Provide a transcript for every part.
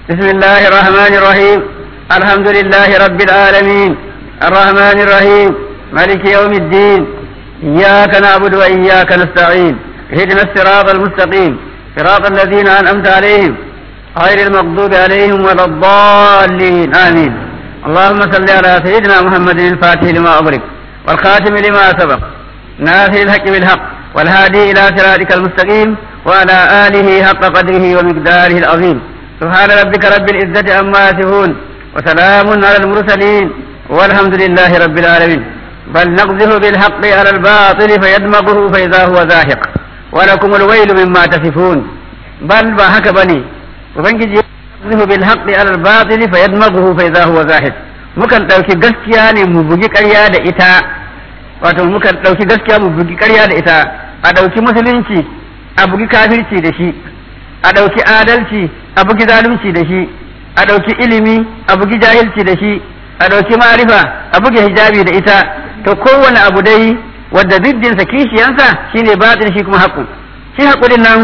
بسم الله الرحمن الرحيم الحمد لله رب العالمين الرحمن الرحيم مالك يوم الدين إياك نعبد وإياك نستعين اهدنا الصراط المستقيم صراط الذين أنعمت عليهم غير المغضوب عليهم ولا الضالين آمين اللهم صل على سيدنا محمد الفاتح لما أغلق والخاتم لما سبق ناصر الحق بالحق والهادي إلى صراطك المستقيم وعلى آله حق قدره ومقداره العظيم سبحان ربك رب العزة عما يصفون وسلام على المرسلين والحمد لله رب العالمين بل نقذف بالحق على الباطل فيدمغه فإذا هو زاهق ولكم الويل مما تصفون بل ما هك بني وبنجي يقذف بالحق على الباطل فيدمغه فإذا هو زاهق mukan ɗauki gaskiya ne mu bugi ƙarya da ita wato mukan ɗauki gaskiya mu bugi ƙarya da ita a ɗauki musulunci a bugi kafirci da shi a ɗauki adalci a bugi zalunci da shi a ɗauki ilimi a bugi jahilci da shi a ɗauki marifa a buge hijabi da ita to kowane abu dai wadda ziddinsa kishiyansa shine batin shi kuma haƙu shi haƙurin nan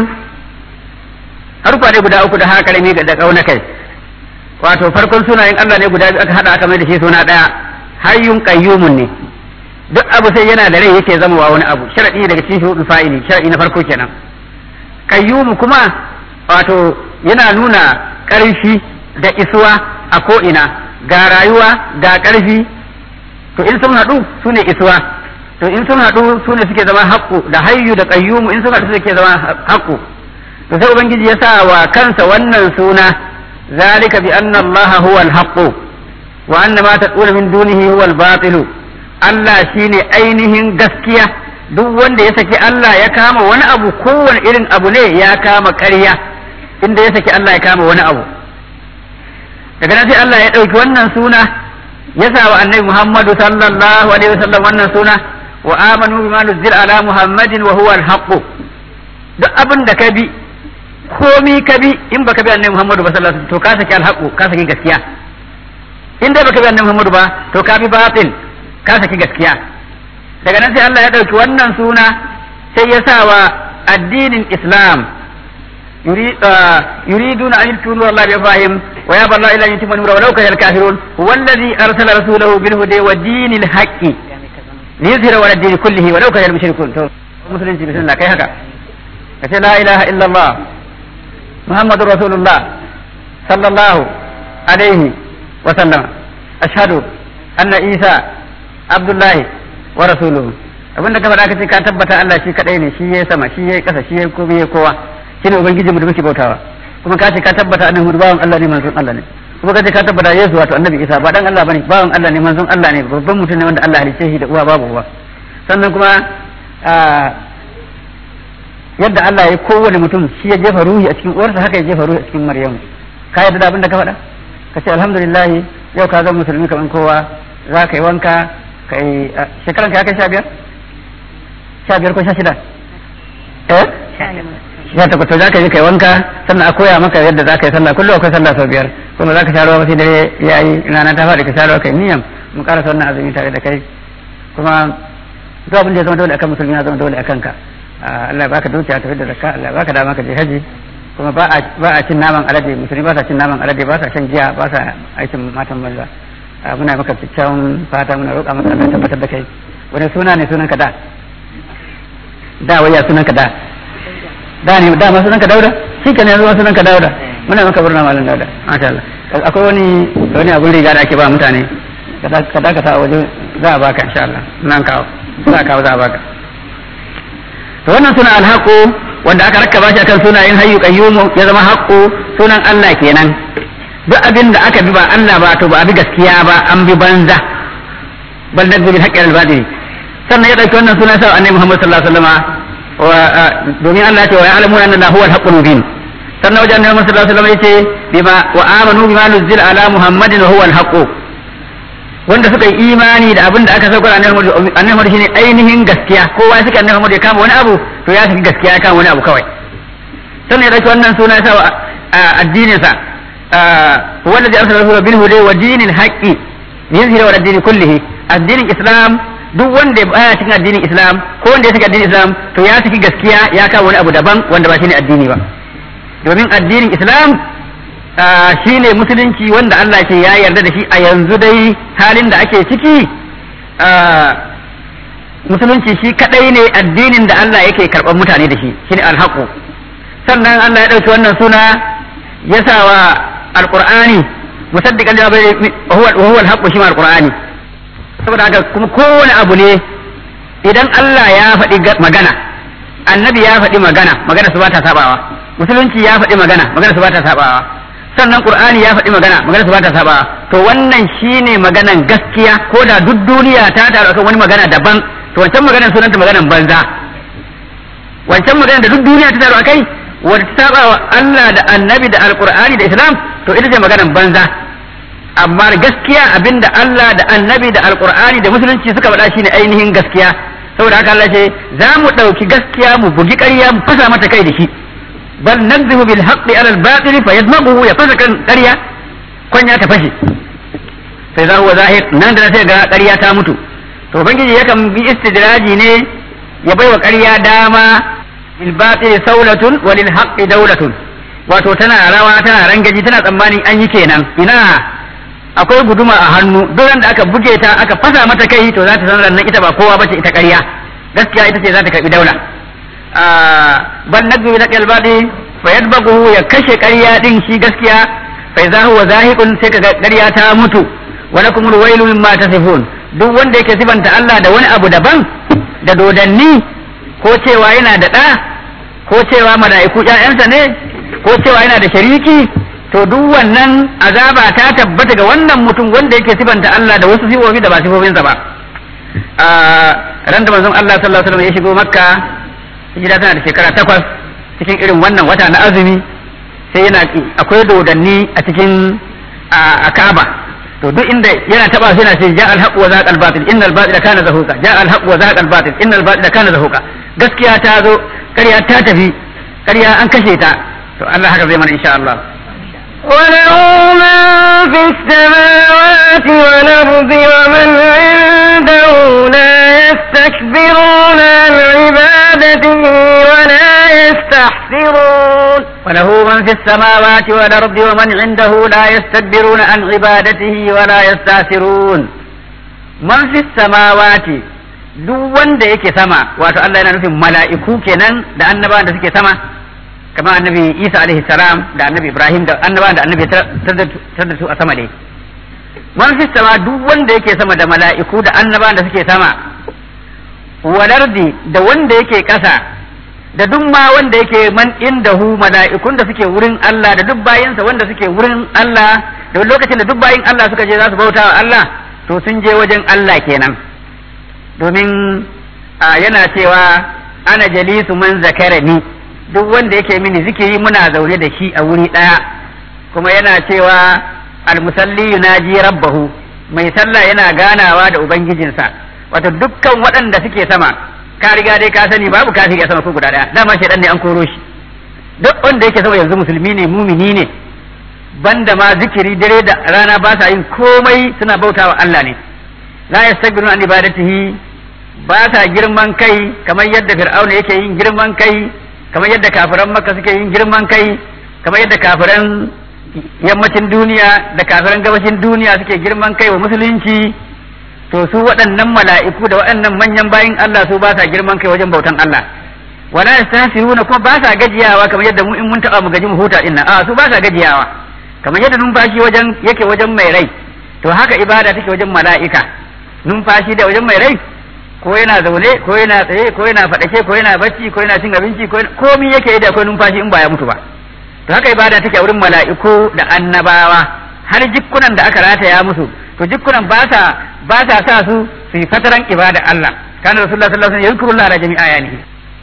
harfa ne guda uku da haka karami da ƙauna kai wato farkon sunayen Allah ne guda biyu aka haɗa aka mai da shi suna ɗaya hayyun qayyumun ne duk abu sai yana da rai yake zama wa wani abu sharadi daga cikin shuhudul fa'ili sharadi na farko kenan qayyum kuma wato yana nuna ƙarfi da isuwa a ko'ina ga rayuwa ga ƙarfi to in sun haɗu su ne isuwa to in sun haɗu su ne suke zama haƙƙu da hayyu da ƙayyumu in sun haɗu suke zama haƙƙu to sai ubangiji ya sa wa kansa wannan suna zalika bi anna Allah huwa al-haqqu wa anna ma taqulu min dunihi huwa al-batilu Allah shine ainihin gaskiya duk wanda ya saki Allah ya kama wani abu kowane irin abu ne ya kama ƙarya inda ya saki Allah ya kama wani abu daga nan sai Allah ya ɗauki wannan suna ya sa wa annabi Muhammadu sallallahu alaihi wasallam wannan suna wa amanu bima nuzila ala Muhammadin wa huwa al-haqq duk abin da ka bi komi ka bi in baka bi annabi Muhammadu ba sallallahu alaihi wasallam to ka saki al-haqq ka saki gaskiya in dai baka bi annabi Muhammadu ba to ka bi batil ka saki gaskiya daga nan sai Allah ya ɗauki wannan suna sai ya sa wa addinin Islam يريدون أن يدخلوا نور الله بأفواههم ويابى الله إلا أن يتم نوره ولو كره الكافرون هو الذي أرسل رسوله بالهدى ودين الحق ليظهر على الدين كله ولو كره المشركون مسلم بسم الله كيف هكا لا إله إلا الله محمد رسول الله صلى الله عليه وسلم أشهد أن عيسى عبد الله ورسوله abin da ka faɗa ka ce ka tabbata Allah shi kaɗai ne shi ya sama shi ya ƙasa shi ya komai ya kowa shi ne ubangiji mu da muke bautawa kuma ka ce ka tabbata annabi Muhammad bawan Allah ne manzon Allah ne kuma ka ce ka tabbata Yesu wato annabi Isa ba dan Allah bane bawan Allah ne manzon Allah ne babban mutum ne wanda Allah halice shi da uwa babu uwa sannan kuma yadda Allah ya kowane mutum shi ya jefa ruhi a cikin uwarsa haka ya jefa ruhi a cikin Maryamu ka yarda da abin da ka faɗa ka ce alhamdulillah yau ka zama musulmi kaman kowa za ka yi wanka ka yi shekaran ka ya kai sha biyar sha biyar ko sha shida eh ya tabbata za ka yi kai wanka sannan a koya maka yadda za ka yi sallah kullum akwai sallah sau biyar kuma za ka sha ruwa sai dare ya yi rana ta faɗi ka sha ruwa kai niyyam mu karasa wannan azumi tare da kai kuma duk abin da ya zama dole akan musulmi ya zama dole akan ka Allah baka dukiya tafi da zakka Allah baka dama ka je haji kuma ba a ba a cin naman alade musulmi ba sa cin naman alade ba sa shan giya ba sa aikin matan banza muna maka kyakkyawan fata muna roƙa maka Allah tabbatar da kai wani suna ne sunan ka da da waya sunan ka da da ne da ma sunan ka dauda shi ka ne yanzu sunan ka dauda muna maka burna malam dauda masha Allah akwai wani wani abun riga da ake ba mutane ka dakata a waje za a baka insha Allah nan kawo za a kawo za a baka to wannan suna alhaqu wanda aka rakkaba shi akan sunayen hayyu qayyumu ya zama haqqu sunan Allah kenan duk abin da aka bi ba Allah ba to ba abi gaskiya ba an bi banza bal nadbi bil haqqi al batil sannan ya dauki wannan sunan sa annabi Muhammad sallallahu alaihi wasallam domin Allah ya ce wa ya'lamu anna Allah huwa al-haqqul mubin sannan wajen annabi sallallahu alaihi wasallam yace bima wa amanu bima nuzila ala muhammadin wa huwa al-haqq wanda suka yi imani da abin da aka saukar annabi Muhammad shine ainihin gaskiya kowa suka annabi Muhammad ya kama wani abu to ya saki gaskiya ya kama wani abu kawai sannan ya dauki wannan suna sa addinin sa wanda zai arsala rasulahu bil huda wa dinil haqqi yuzhiru ala dini kullihi addinin islam duk wanda baya cikin addinin islam ko wanda ya saki addinin islam to ya saki gaskiya ya kawo wani abu daban wanda ba shine addini ba domin addinin islam shine musulunci wanda Allah ce ya yarda da shi a yanzu dai halin da ake ciki musulunci shi kadai ne addinin da Allah yake karɓar mutane da shi shine alhaqu sannan Allah ya ɗauki wannan suna ya sa wa alqur'ani musaddiqan lima bayna huwa huwa alhaqu shi ma alqur'ani saboda haka kuma kowane abu ne idan Allah ya faɗi magana annabi ya faɗi magana magana su ba ta sabawa musulunci ya faɗi magana magana su ba ta sabawa sannan qur'ani ya faɗi magana magana su ba ta sabawa to wannan shine maganan gaskiya ko da duk duniya ta taru akan wani magana daban to wancan maganar sunanta maganar banza wancan maganar da duk duniya ta taru akai wanda ta saba wa Allah da annabi da alqur'ani da islam to ita ce maganar banza amma gaskiya abinda Allah da annabi da alqur'ani da musulunci suka faɗa shine ainihin gaskiya saboda haka Allah ce za mu ɗauki gaskiya mu bugi ƙarya mu fasa mata kai da shi bal nadhibu bil haqqi ala al batil fa yadmaghu ya fasa kan ƙarya kwanya ta fashe sai za huwa zahir nan da sai ga ƙarya ta mutu to ubangiji yakan bi istidraji ne ya bai wa ƙarya dama bil batil saulatun wa lil haqqi dawlatun wato tana rawa tana rangaji tana tsammanin an yi kenan ina akwai guduma a hannu duk da aka buge ta aka fasa mata kai to za ta san nan ita ba kowa bace ita ƙarya gaskiya ita ce za ta karbi daula bal nadbu bil qalbi fa yadbaghu ya kashe ƙarya din shi gaskiya fa idza huwa zahiqun sai kaga ƙarya ta mutu wa lakumul wailu mimma tasifun duk wanda yake sifanta Allah da wani abu daban da dodanni ko cewa yana da ɗa ko cewa mala'iku ƴaƴansa ne ko cewa yana da shariki to duk wannan azaba ta tabbata ga wannan mutum wanda yake sifanta Allah da wasu sifofi da ba sifofinsa ba a ran da manzon Allah sallallahu alaihi wasallam ya shigo makka hijira tana da shekara takwas cikin irin wannan wata na azumi sai yana akwai dodanni a cikin a Kaaba to duk inda yana taba sai yana ce ja al haqq wa zaqa al batil innal batila kana zahuqa ja al haqq wa zaqa al batil innal batila kana zahuqa gaskiya ta zo ƙarya ta tafi ƙarya an kashe ta to Allah haka zai mana insha Allah وله من في السماوات والأرض ومن عنده لا يستكبرون عن عبادته ولا يستحسرون وله من في السماوات والأرض ومن عنده لا يستكبرون عن عبادته ولا يستأثرون من في السماوات duk wanda yake sama wato Allah yana nufin mala'iku kenan da annabawan da suke sama kamar annabi Isa alaihi salam da annabi Ibrahim da annabawan da annabi tar da su a sama dai man fi sama duk wanda yake sama da mala'iku da annabawan da suke sama walardi da wanda yake ƙasa da duk ma wanda yake man indahu mala'ikun da suke wurin Allah da duk bayinsa wanda suke wurin Allah da lokacin da duk bayin Allah suka je za su bauta wa Allah to sun je wajen Allah kenan domin yana cewa ana jalisu man zakarani duk wanda yake mini zikiri muna zaune da shi a wuri ɗaya kuma yana cewa almusalli yunaji rabbahu mai sallah yana ganawa da ubangijinsa wato dukkan waɗanda suke sama ka riga dai ka sani babu kafiri a sama ko guda ɗaya dama shaidan ne an koro shi duk wanda yake sama yanzu musulmi ne mumini ne banda ma zikiri dare da rana ba sa yin komai suna bautawa Allah ne la yastakbiruna an ibadatihi ba sa girman kai kamar yadda fir'auna yake yin girman kai kamar yadda kafiran makka suke yin girman kai kamar yadda kafiran yammacin duniya da kafiran gabashin duniya suke girman kai wa musulunci to su waɗannan mala'iku da waɗannan manyan bayin Allah su ba sa girman kai wajen bautan Allah wala yastasiruna kuma ba sa gajiyawa kamar yadda mu in mun taɓa mu gaji mu huta dinnan a su ba sa gajiyawa kamar yadda numfashi wajen yake wajen mai rai to haka ibada take wajen mala'ika numfashi da wajen mai rai ko yana zaune ko yana tsaye ko yana faɗake ko yana bacci ko yana cin abinci ko komi yake yi da akwai numfashi in ba ya mutu ba to haka ibada take a wurin mala'iku da annabawa har jikkunan da aka rataya musu to jikkunan ba sa ba sa sa su su yi fataran ibada Allah kana rasulullah sallallahu alaihi wasallam yadhkurullah ala jami'a ayanihi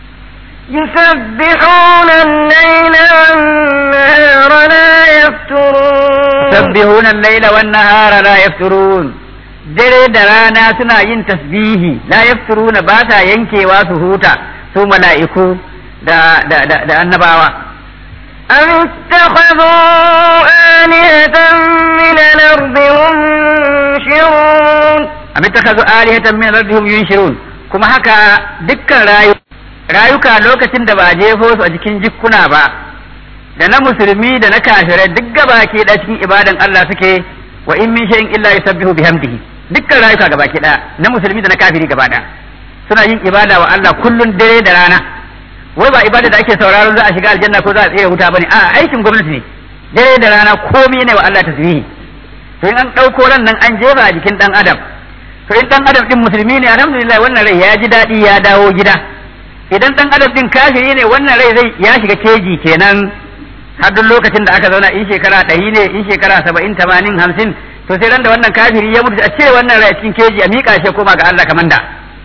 يسبحون الليل والنهار لا يفترون يسبحون الليل والنهار لا يفترون dare da rana suna yin tasbihi la yafturuna ba sa yankewa su huta su mala'iku da da da, da annabawa أم اتخذوا آلهة من الأرض هم ينشرون am ittakhadhu alihatan min rabbihim yunshirun kuma haka dukkan rayu rayuka lokacin da ba a jefo su a jikin jikkuna ba da na musulmi da na kafirai duk gabaki da cikin ibadan Allah suke wa in min shay'in illa yusabbihu bihamdihi dukkan rayuka gabaki da na musulmi da na kafiri gaba da suna yin ibada wa Allah kullun dare da rana wai ba ibada da ake sauraro za a shiga aljanna ko za a tsere wuta bane a aikin gwamnati ne dare da rana komai ne wa Allah tasbihi to in an dauko ran nan an jefa a jikin dan adam to in dan adam din musulmi ne alhamdulillah wannan rai ya ji dadi ya dawo gida idan dan adam din kafiri ne wannan rai zai ya shiga keji kenan har duk lokacin da aka zauna in shekara ɗari ne in shekara saba'in tamanin hamsin to sai ran da wannan kafiri ya mutu a cire wannan rai a cikin keji a miƙa shi koma ga Allah kamar da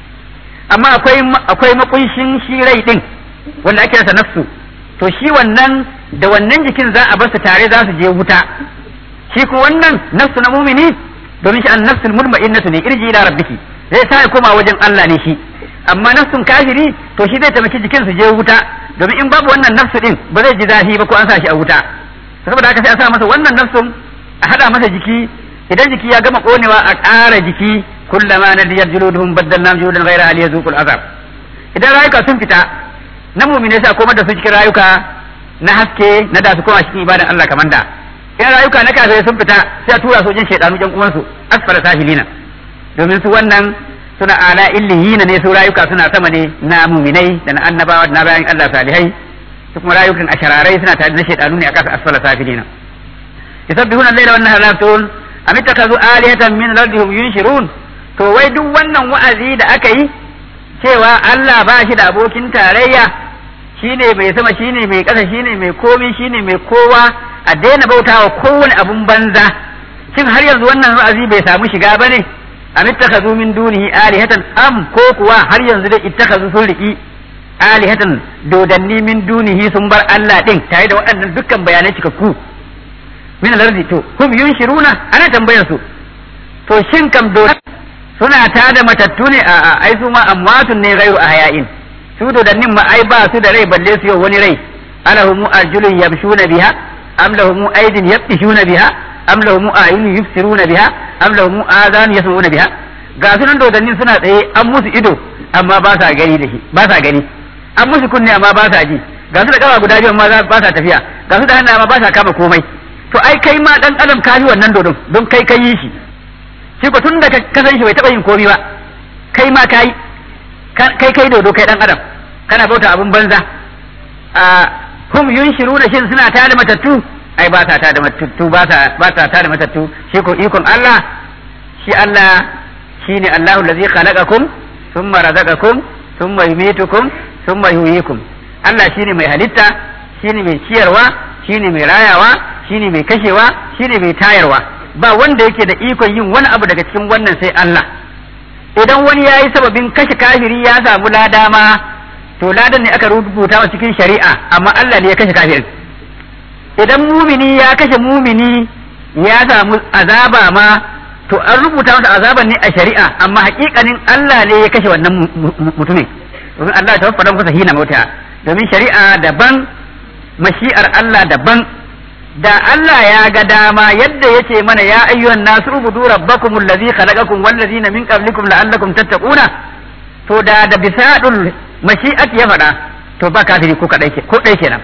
amma akwai akwai makunshin shi rai din wanda ake rasa nafsu to shi wannan da wannan jikin za a bar su tare za su je wuta shi ko wannan nafsu na mumini domin shi an nafsul mutma'innatu ne irji ila rabbiki zai sa ya koma wajen Allah ne shi amma nafsun kafiri to shi zai taimaki jikin su je wuta domin in babu wannan nafsu din ba zai ji zafi ba ko an sa shi a wuta saboda haka sai a sa masa wannan nafsun a hada masa jiki idan jiki ya gama konewa a ƙara jiki kullama nadiyat juluduhum baddalna juludan ghayra al yazuqul azab idan rayuka sun fita na mu'mine sai a komar da su cikin rayuka na haske na da su koma cikin ibadan Allah kamar da in rayuka na kafirai sun fita sai a tura su wajen shaidanu jan uwansu asfara sahilina domin su wannan suna ala illiyina ne su rayuka suna sama ne na muminai da na annabawa da na bayan Allah salihai su kuma rayukan ashararai suna tare da shaidanu ne a kasa asfala safilina yusabbihuna al-laila wan nahara la yaftun am ittakazu alihatan min al-ardi yunshirun to wai duk wannan wa'azi da aka yi cewa Allah ba shi da abokin tarayya shine mai sama shine mai ƙasa shine mai komi shine mai kowa a daina bautawa kowane abun banza shin har yanzu wannan wa'azi bai samu shiga bane am ittakhadhu min dunihi alihatan am ko kuwa har yanzu dai ittakhadhu sun riki alihatan dodanni min dunihi sun bar Allah din tare da waɗannan dukkan bayanai cikakku min al-ardi to hum yunshiruna ana tambayar su to shin kam do suna tada matattu ne a ai su ma amwatun ne ghairu ahyain su dodannin ma ai ba su da rai balle su yau wani rai alahum arjulun yamshuna biha am lahum aydin yabtishuna biha am lahum ayunun yubsiruna biha am lahum adhan yasma'una biha ga sunan dodannin suna tsaye an musu ido amma ba sa gani da shi ba sa gani an musu kunne amma ba sa ji ga su da kafa guda biyu amma ba sa tafiya ga su da hannu amma ba sa kama komai to ai kai ma dan adam ka wannan dodon don kai kai yi shi shi ko tun da ka san shi bai taba yin komai ba kai ma kai kai kai dodo kai dan adam kana bauta abun banza a hum yunshiruna shin suna tada matattu ai ba sa tada matattu ba sa ba sa tada matattu shi ko ikon Allah shi Allah shine Allahu allazi khalaqakum thumma razaqakum thumma yumitukum thumma yuhyikum Allah shine mai halitta shine mai ciyarwa shine mai rayawa shine mai kashewa shine mai tayarwa ba wanda yake da ikon yin wani abu daga cikin wannan sai Allah idan wani ya yi sababin kashe kafiri ya samu lada ma to ladan ne aka rubuta a cikin shari'a amma Allah ne ya kashe kafirin idan mumini ya kashe mumini ya samu azaba ma to an rubuta masa azaban ne a shari'a amma hakikanin Allah ne ya kashe wannan mutumin domin Allah ta faɗa masa hina mota domin shari'a daban mashi'ar Allah daban da Allah ya ga dama yadda yace mana ya ayyuhan nasu ubudu rabbakum allazi khalaqakum wal ladzina min qablikum la'allakum tattaquna to da da bisadul mashi'at ya faɗa to ba kafiri ko kadai ke ko dai kenan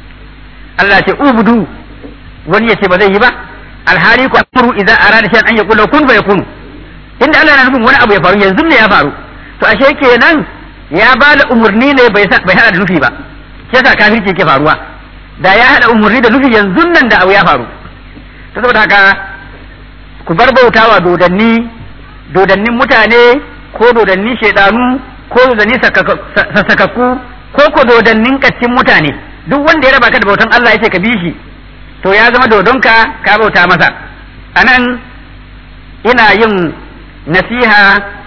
Allah ce ubudu wani yace ba zai yi ba alhali ku amru idza arada shay'an an yaqula kun fa yakunu inda Allah na nufin wani abu ya faru yanzu ne ya faru to ashe kenan ya ba da umurni ne bai bai hada da nufi ba shi yasa kafirci ke faruwa da ya haɗa umarni da nufi yanzu nan da abu ya faru ta saboda haka ku bar bautawa dodanni dodannin mutane ko dodannin shaidanu ko dodannin sassakakku ko ko dodannin kaccin mutane duk wanda ya raba ka da bautan Allah ya ce ka bi shi to ya zama dodonka ka bauta masa anan ina yin nasiha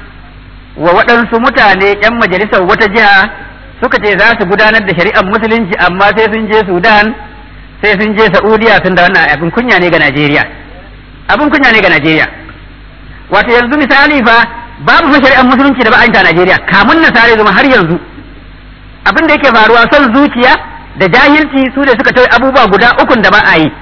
wa waɗansu mutane 'yan majalisar wata jiha suka ce za su gudanar da shari'ar musulunci amma sai sun je sudan sai sun je saudiya sun da wannan abin kunya ne ga najeriya abin kunya ne ga najeriya wato yanzu misali fa babu fa shari'ar musulunci da ba a yi ta najeriya kamun na sare zuma har yanzu abin da yake faruwa son zuciya da jahilci su da suka tauye abubuwa guda ukun da ba a yi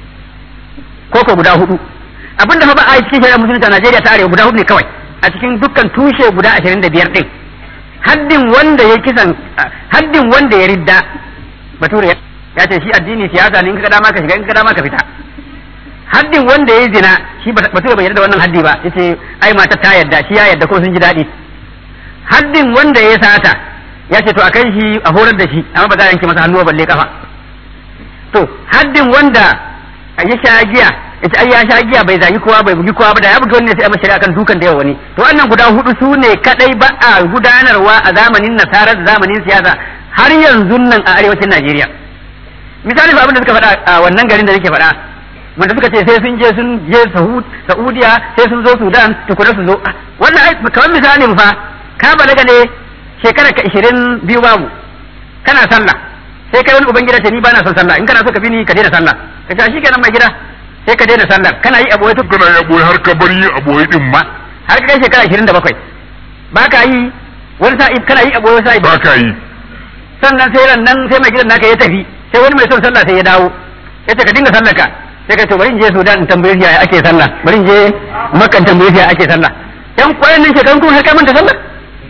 ko ko guda hudu abin da fa ba a yi cikin shari'ar musulunci a najeriya ta arewa guda hudu ne kawai a cikin dukkan tushe guda ashirin da biyar din haddin wanda ya kisan haddin wanda ya ridda bature ya ce shi addini siyasa ne in ka dama ka shiga in ka dama ka fita haddin wanda ya zina shi ba bai yarda da wannan haddi ba yace ai mata ta yarda shi ya yarda ko sun ji daɗi haddin wanda ya sata ya ce to a kai shi a horar da shi amma ba za a yanke masa hannu balle kafa to haddin wanda ya sha giya yace ai ya sha giya bai zagi kowa bai bugi kowa ba da ya bugi wani sai a mashari akan dukan da yawa wani to wannan guda hudu su ne kadai ba a gudanarwa a zamanin nasara da zamanin siyasa har yanzu nan a arewacin Najeriya misali fa abin da suka faɗa a wannan garin da nake faɗa wanda suka ce sai sun je sun je Saudiya sai sun zo Sudan tukuna su zo wannan ai kamar misalin fa ka balaga ne shekara ka 20 biyu babu kana sallah sai kai wani ubangida ce ni ba na son sallah in kana so ka bi ni ka daina sallah ka ce shi kenan mai gida sai ka daina sallar kana yi aboye kana yi aboye har ka bar yin aboye din ma har ka kai shekara ashirin da bakwai ba ka yi wani sa'i kana yi aboye sa'i ba ka yi sannan sai ran nan sai mai gidan naka ya tafi sai wani mai son sallah sai ya dawo ya ce ka dinga sallar ka sai ka ce bari in je Sudan in tambaye shi yaya ake sallah bari in je Makka in tambaye shi yaya ake sallah yan kwayan nan shekarun kuma har ka manta sallah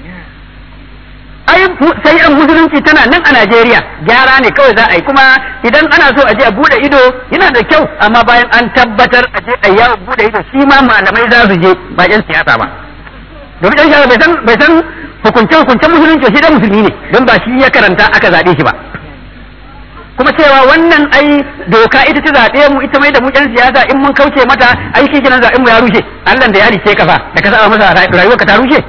ai sai an musulunci tana nan a Najeriya gyara ne kawai za a yi kuma idan ana so a je a bude ido yana da kyau amma bayan an tabbatar a je a yawo bude ido shi ma malamai za su je ba yan siyasa ba domin yan siyasa bai san bai san hukunce hukuncen musulunci shi da musulmi ne don ba shi ya karanta aka zaɓe shi ba kuma cewa wannan ai doka ita ta zaɓe mu ita mai da mu yan siyasa in mun kauce mata ai shi kenan zaɓen mu ya rushe Allah da ya halice kafa da ka saba masa rayuwarka ta rushe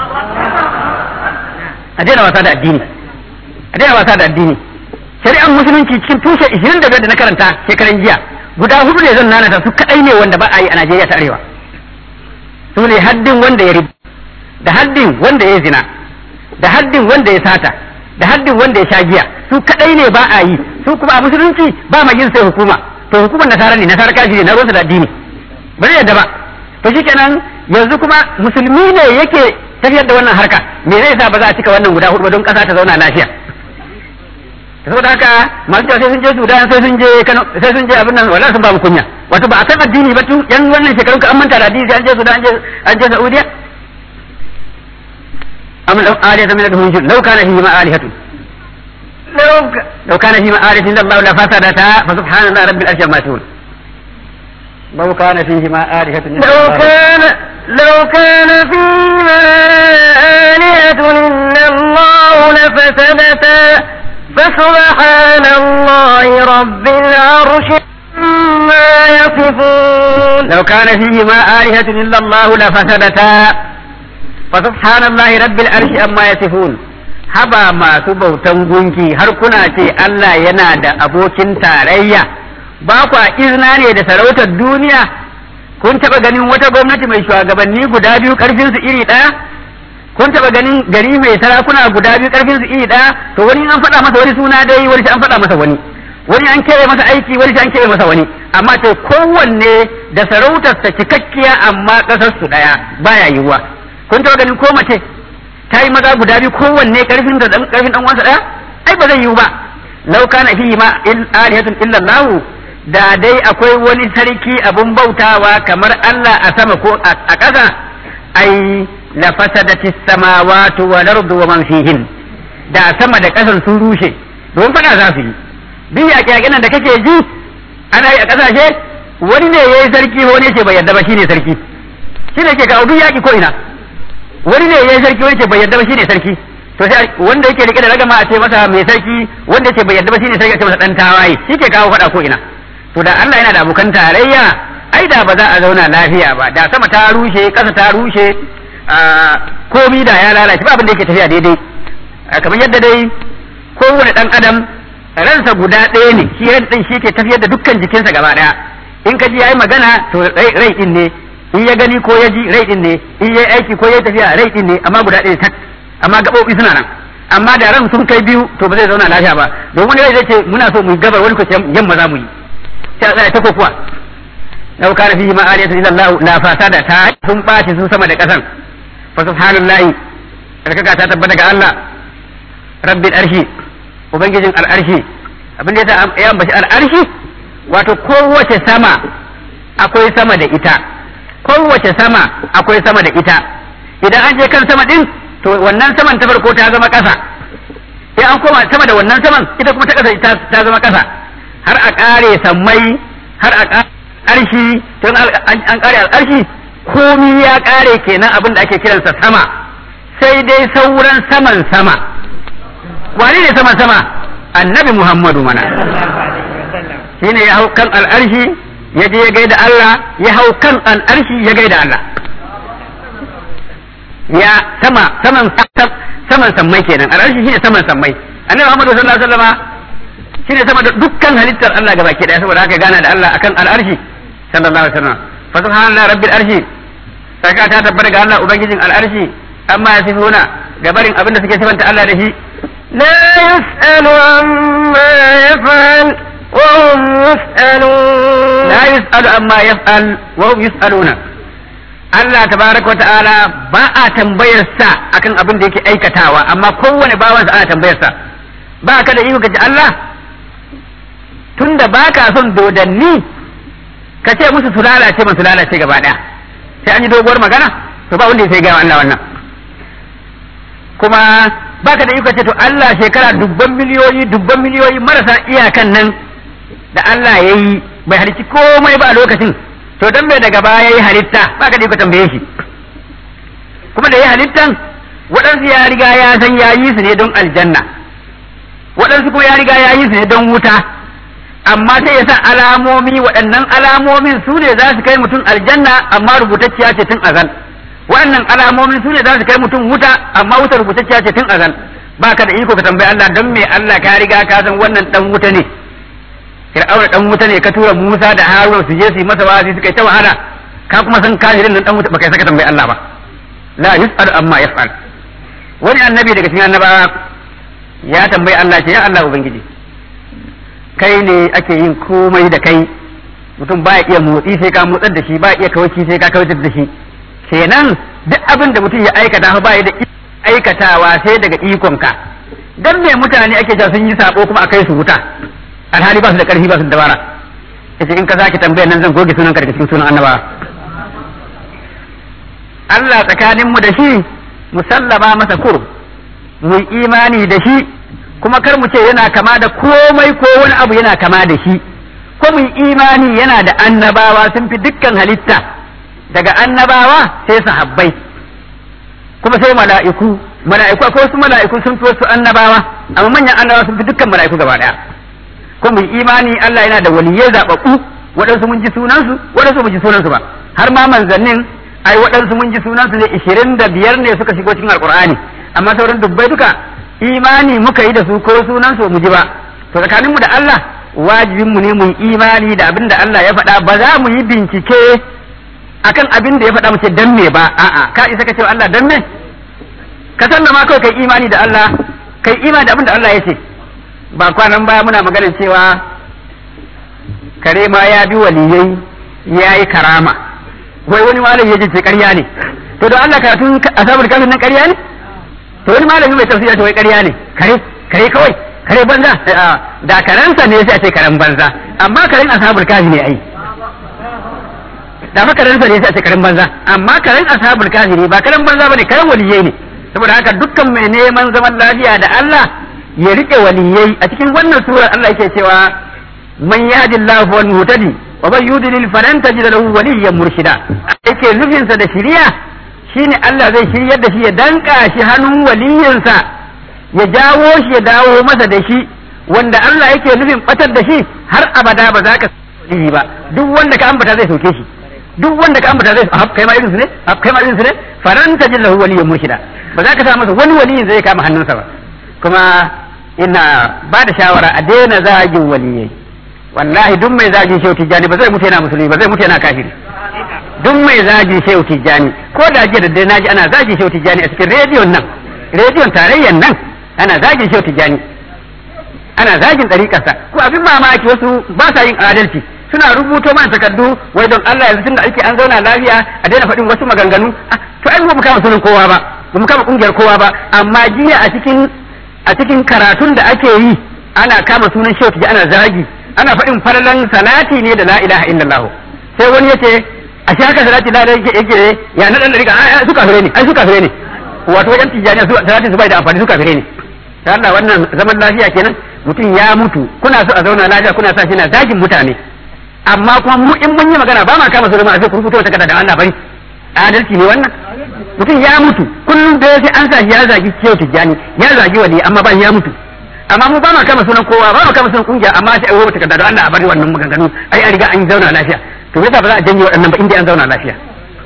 a daina wasa da addini a daina wasa da addini shari'ar musulunci cikin tushe 25 da na karanta shekaran jiya guda hudu ne zan nanata su kadai ne wanda ba a yi a Najeriya ta arewa su ne haddin wanda ya riba da haddin wanda ya zina da haddin wanda ya sata da haddin wanda ya sha giya su kadai ne ba a yi su kuma a musulunci ba ma yin sai hukuma to hukumar nasara ne nasara kashi ne na ruwansa da addini ba zai yadda ba to shikenan yanzu kuma musulmi ne yake tafiyar da wannan harka me zai sa ba za a cika wannan guda hudu ba don kasa ta zauna lafiya saboda haka masu cewa sai sun je Sudan sai sun je Kano sai sun je abin nan wallahi sun ba mu kunya wato ba a san addini ba tun yan wannan shekarun ka an manta da addini sai an je Sudan an je an je Saudiya am law aliyatu min al-hunjur law kana fihi ma alihatu لو ك... law kana fihi ma alihatu illa Allah la fasadata fa subhanallahi rabbil arshi amma yasifun law kana fihi ma alihatu illa لو Allah كان لو كان فيما آلهة إلا الله لفسدتا فسبحان الله رب العرش عما يصفون لو كان فيهما آلهة إلا الله لفسدتا فسبحان الله رب العرش أما يصفون haba masu bautan gunki har kuna ce Allah yana da abokin tarayya ba kwa izina ne da sarautar duniya kun taɓa ganin wata gwamnati mai shugabanni guda biyu ƙarfinsu iri ɗaya kun taɓa ganin gari mai sarakuna guda biyu ƙarfinsu iri ɗaya to wani an faɗa masa wani suna dai wani an faɗa masa wani wani an keɓe masa aiki wani an keɓe masa wani amma to kowanne da sarautarsa cikakkiya amma ƙasarsu ɗaya baya yiwuwa kun taɓa ganin ko mace ta yi maza guda biyu kowanne ƙarfin da ƙarfin ɗan uwansa ɗaya ai ba zai yiwu ba law kana fihi ma il alihatun illa Allah da dai akwai wani sarki abun bautawa kamar Allah a sama ko a ƙasa ai la fasadati samawati wal ardu wa man fihin da sama da ƙasan sun rushe don fada za su yi duk yaƙe nan da kake ji ana yi a ƙasashe wani ne yayi sarki wani ce bai yarda ba shine sarki shine ke kawo duk yaƙi ko ina wani ne yayi sarki wani ce bai yarda ba shine sarki to sai wanda yake rike da ragama a ce masa mai sarki wanda ce bai yarda ba shine sarki a ce masa dan tawaye shi ke kawo fada ko ina to da Allah yana da abokan tarayya ai da ba za a zauna lafiya ba da sama ta rushe ƙasa ta rushe komi da ya lalace ba abin da yake tafiya daidai kamar yadda dai kowane dan adam ransa guda ɗaya ne shi ran din shi ke tafiyar da dukkan jikinsa gaba ɗaya in ka ji yayi magana to rai din ne in ya gani ko ya ji rai din ne in yayi aiki ko ya tafiya rai din ne amma guda ɗaya tak amma gaɓoɓi suna nan amma da ran sun kai biyu to ba zai zauna lafiya ba domin rai zai ce muna so mu yi gabar wani ko yamma za mu yi sai a tsaya ta kokuwa law kana fihi ma aliyatu illa Allah la fasada ta sun baci sun sama da kasan fa subhanallahi barkaka ta tabbata ga Allah rabbil arshi ubangijin al'arshi abin da yasa ya ambaci al'arshi wato kowace sama akwai sama da ita kowace sama akwai sama da ita idan an je kan sama din to wannan saman ta farko ta zama ƙasa sai an koma sama da wannan saman ita kuma ta kasa ta zama kasa har a kare sammai har a kare arshi tun an kare al'arshi komi ya kare kenan abin da ake kiransa sama sai dai sauran saman sama wane ne saman sama annabi muhammadu mana shine ya hau kan al'arshi ya je ya gaida Allah ya hau kan al'arshi ya gaida Allah ya sama saman saman sammai kenan al'arshi shine saman sammai annabi muhammadu sallallahu alaihi wasallama shine sama da dukkan halittar Allah gabaki daya saboda haka gana da Allah akan al'arshi sallallahu alaihi wasallam fa subhanallahi rabbil arshi saka ta tabbata ga Allah ubangijin al'arshi amma ya sifuna gabarin abin da suke sifanta Allah da shi لا يسأل عما يفعل وهم يسألون la yus'alu amma yaf'al wa hum yus'aluna Allah tabaraka wa ta'ala ba a tambayar sa akan abin da yake aikatawa amma kowane bawansa ana tambayar sa ba ka da iko kace Allah tunda baka son dodanni ka ce musu su lalace ba su lalace gaba daya sai an yi doguwar magana to ba wanda ya sai gaya Allah wannan kuma baka da iko ce to Allah shekara dubban miliyoyi dubban miliyoyi marasa iyakan nan da Allah ya yi bai halicci komai ba a lokacin to dan bai daga baya ya yi halitta baka da iko tambaye shi kuma da ya halittan waɗansu ya riga ya san ya yi su ne don aljanna waɗansu kuma ya riga ya yi su ne don wuta amma sai ya sa alamomi waɗannan alamomin su ne za su kai mutum aljanna amma rubutacciya ce tun azal waɗannan alamomin su ne za su kai mutum wuta amma wuta rubutacciya ce tun azal baka da iko ka tambayi Allah don me Allah ka riga ka san wannan dan wuta ne Fir'auna dan wuta ne ka tura Musa da Haruna su je su yi masa wa'azi suka yi ta wahala ka kuma san kafirin nan dan wuta baka saka tambayi Allah ba la yus'al amma yaf'al wani annabi daga cikin annabawa ya tambayi Allah ce ya Allah ubangiji kai ne ake yin komai da kai mutum baya iya motsi sai ka motsar da shi baya iya kawaki sai ka kawatar da shi kenan duk abin da mutum ya aikata fa baya da aikatawa sai daga ikonka dan me mutane ake cewa sun yi sabo kuma akai su wuta alhali ba su da karfi ba su da dabara yace in ka sake tambayar nan zan goge sunan ka daga cikin sunan annaba Allah tsakanin mu da shi musallama masa kur mu imani da shi kuma kar mu ce yana kama da komai ko wani abu yana kama da shi ko mu imani yana da annabawa sun fi dukkan halitta daga annabawa sai sahabbai kuma sai mala'iku mala'iku akwai wasu mala'iku sun fi wasu annabawa amma manyan annabawa sun fi dukkan mala'iku gaba daya ko mu imani Allah yana da waliyai zababbu waɗansu mun ji sunansu waɗansu mun ji sunansu ba har ma manzannin ai waɗansu mun ji sunansu ne ishirin da biyar ne suka shigo cikin alkur'ani amma sauran dubbai duka imani muka yi da su ko sunansu mu ji ba to tsakaninmu da Allah wajibinmu ne mu yi imani da abin da Allah ya faɗa ba za mu yi bincike akan abin da ya faɗa mu ce dan me ba a'a ka isa ka ce Allah dan me ka sallama kawai kai imani da Allah kai imani da abin da Allah ya ce ba kwanan baya muna maganar cewa kare ma ya bi waliyai ya yi karama wai wani malami ya ce ƙarya ne to don Allah karatun asabul kafin nan ƙarya ne to wani malami mai tafsiri ya ce wai ƙarya ne kare kare kawai kare banza da karensa ne sai a ce karen banza amma karen ashabul kafi ne ai da fa karensa ne sai a ce karen banza amma karen ashabul kafi ne ba karen banza bane karen waliyai ne saboda haka dukkan mai neman zaman lafiya da Allah ya rike waliyai a cikin wannan surar Allah yake cewa man yahdillahu wal muhtadi wa man yudlil falan tajid lahu waliyyan murshida yake nufinsa da shiriya shine Allah zai shiryar da shi ya danka shi hannun waliyinsa ya jawo shi ya dawo masa da shi wanda Allah yake nufin batar da shi har abada ba za ka yi ba duk wanda ka ambata zai soke shi duk wanda ka ambata zai haf kai ma irin su ne haf kai ma irin su ne faran tajid lahu waliyyan murshida ba za ka sa masa wani waliyin zai kama hannunsa ba kuma ina ba da shawara a daina zagin waliyai wallahi duk mai zagin shehu tijjani ba zai mutu yana musulmi ba zai mutu yana kafiri duk mai zagin shehu tijjani ko da jiya da dai naji ana zagin shehu tijjani a cikin rediyon nan rediyon tarayyan nan ana zagin shehu tijjani ana zagin ɗariƙarsa ko abin mamaki wasu ba sa yin adalci suna rubuto mana takardu wai don Allah yanzu tunda ake an zauna lafiya a daina faɗin wasu maganganu to ai ba mu kama sunan kowa ba ba mu kama kungiyar kowa ba amma jiya a cikin a cikin karatun da ake yi ana kama sunan shehu tijjani ana zagi ana faɗin falalan salati ne da la ilaha illallah sai wani yace a shi haka salati la ilaha yake ya na dan dariƙa ai su kafire ne ai su kafire ne wato wajen tijjani su salati su bai da amfani su kafire ne da Allah wannan zaman lafiya kenan mutum ya mutu kuna so a zauna lafiya kuna sa shi na zagin mutane amma kuma mu in mun yi magana ba ma kama su zama a sai ku rubuta wata kada da Allah bari adalci ne wannan mutum ya mutu kullum da sai an sa shi ya zagi ciwo tijjani ya zagi wali amma ba ya mutu amma mu ba ma kama sunan kowa ba ma kama sunan kungiya amma sai ai wata kada da Allah a bari wannan maganganu ai an riga an zauna lafiya to yasa ba za a janye waɗannan ba inda an zauna lafiya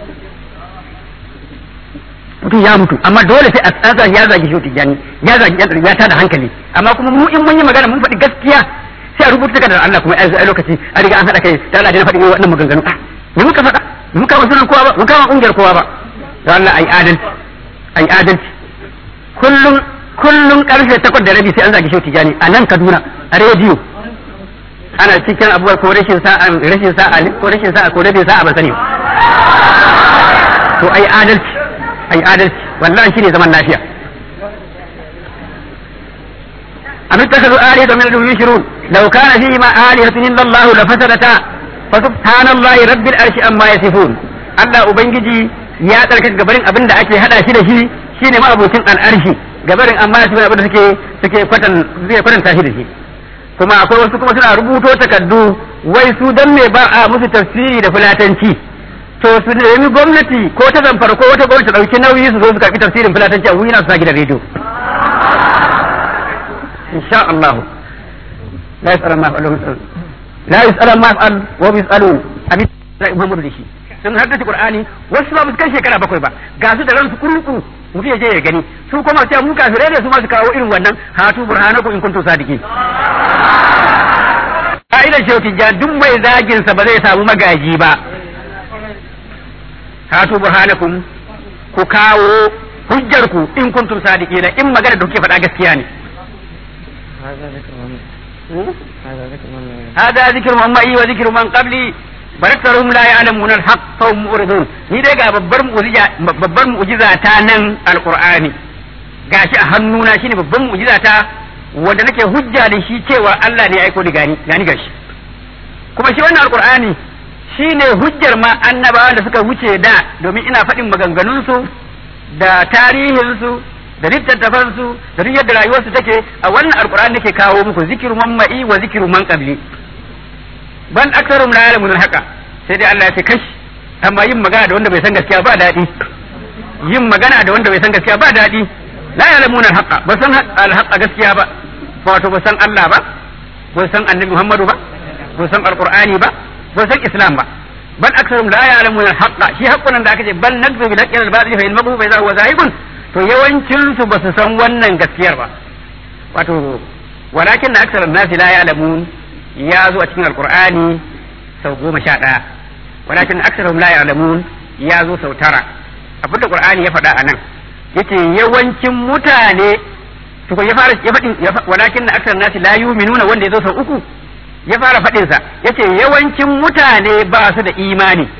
mutum ya mutu amma dole sai a tsasa ya zagi shi tijani ya zagi ya tada hankali amma kuma mu in mun yi magana mun faɗi gaskiya sai a rubuta da Allah kuma a lokaci a riga an haɗa kai da Allah da faɗi wannan maganganu ah me muka faɗa me muka wasu kowa ba muka kungiyar kowa ba da Allah ai adalci ai adalci kullum kullum karfe takwas da rabi sai an zagi shi tijani a nan Kaduna a rediyo ana cikin abubuwa ko rashin sa'a rashin sa'a ko rashin sa'a ko rabin sa'a ban sani to ai adalci ai adalci wallahi shine zaman lafiya am ittakhadhu alihatan min dunihi yushrun law kana fihi ma alihatun illa Allah la fasadata fa subhanallahi rabbil arshi amma yasifun Allah ubangiji ya tsarkaka gabarin abin da ake hada shi da shi shine ma abocin al'arshi gabarin amma yasifun abin da suke suke kwatan suke kwatanta shi da shi kuma akwai wasu kuma suna rubuto takardu wai su dan me ba a musu tafsiri da fulatanci to su nemi gwamnati ko ta zamfara ko wata gwamnati dauki nauyi su zo su karbi tafsirin fulatanci a wuri na su sa gidan rediyo insha Allah la yas'al ma fa'al la yas'al ma fa'al wa yas'alun abin da Muhammadu da shi sun haddace Qur'ani wasu ba su kai shekara bakwai ba ga su da ransu kurku mutum ya je ya gani su kuma sai mu kafirai ne su ma su kawo irin wannan hatu burhanakum in kuntum sadiqin ka'idar shehu tijjan duk mai zagin sa ba zai samu magaji ba hatu burhanakum ku kawo hujjar ku in kuntum sadiqina in magana da kuke faɗa gaskiya ne هذا ذكر من معي وذكر من قبلي baraktarhum la ya'lamuna al-haqq fa hum muridun ni dai ga babbar mu'jiza babbar mu'jiza ta nan alqur'ani gashi a hannuna shine babbar mu'jiza ta wanda nake hujja da shi cewa Allah ne ya aiko da gani gani gashi kuma shi wannan alqur'ani shine hujjar ma annabawa da suka wuce da domin ina faɗin maganganun su da tarihin su da littattafan su da duk yadda rayuwar su take a wannan alqur'ani nake kawo muku zikiru man ma'i wa zikiru man qabli ban aksarum la ya'lamun haka sai dai Allah ya ce kashi amma yin magana da wanda bai san gaskiya ba daɗi yin magana da wanda bai san gaskiya ba daɗi la ya'lamun al-haqa ba san al-haqa gaskiya ba wato ba san Allah ba ba san Annabi Muhammadu ba ba san Al-Qur'ani ba ba san Islam ba bal aksarum la ya'lamun al-haqa shi haqqun da aka ce bal nakzu bil haqqi al-batil fa ilmahu fa idha huwa zahibun to yawancin su ba su san wannan gaskiyar ba wato walakin aksarun nasi la ya'lamun ya zo a cikin alkur'ani sau goma sha ɗaya walakin aksarhum la ya'lamun ya zo sau tara abinda qur'ani ya faɗa a nan yace yawancin mutane to ya fara ya faɗin walakin aksar nasi la yu'minuna wanda ya zo sau uku ya fara faɗin sa yace yawancin mutane ba su da imani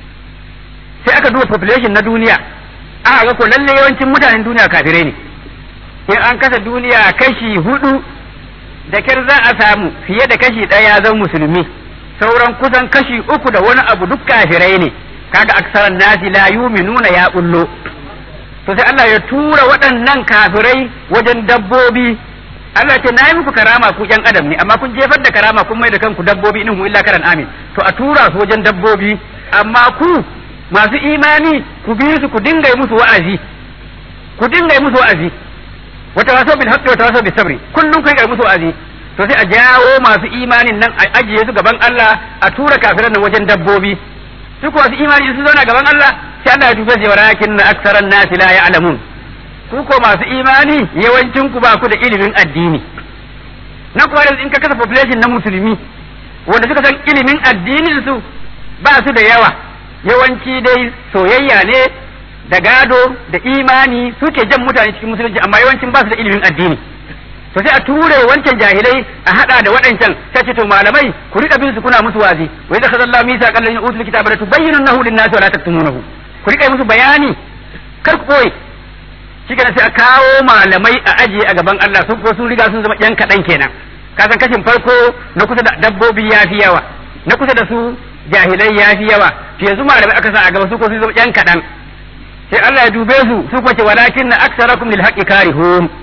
sai aka duba population na duniya aka ga ko lalle yawancin mutanen duniya kafirai ne in an kasa duniya kashi hudu da kyar za a samu fiye da kashi ɗaya zan musulmi sauran kusan kashi uku da wani abu duk kafirai ne kaga aksaran nasi la yuminuna ya bullo to sai Allah ya tura waɗannan kafirai wajen dabbobi Allah ce na yi muku karama ku ƴan adam ne amma kun jefar da karama kun mai da kanku dabbobi in illa karan amin to a tura su wajen dabbobi amma ku masu imani ku bi su ku dinga musu wa'azi ku dinga musu wa'azi wata waso bil haqqi wata waso bis sabri kullun kai kai musu azi to sai a jawo masu imanin nan a ajiye su gaban Allah a tura kafiran nan wajen dabbobi su ko masu imani su zauna gaban Allah sai Allah ya dube su walakin aktsaran nasi la ya'lamun ku ko masu imani yawancin ku ba ku da ilimin addini na kuwa in ka kasa population na musulmi wanda suka san ilimin addinin su ba su da yawa yawanci dai soyayya ne da gado da imani suke jan mutane cikin musulunci amma yawancin ba su da ilimin addini to sai a ture wancan jahilai a hada da waɗancan sai ce to malamai ku rika bin su kuna musu wazi wai da kazalla misa kallan ya utul kitaba la tubayyinunahu lin-nasi wa la taktumunahu ku rika musu bayani kar ku koyi shi sai a kawo malamai a ajiye a gaban Allah su ko sun riga sun zama yan kaɗan kenan ka san kashin farko na kusa da dabbobi ya fi yawa na kusa da su jahilai ya fi yawa to yanzu malamai aka sa a gaba su ko sun zama yan kaɗan sai Allah ya dube su su kwace walakin na aksarakum lil haqqi karihun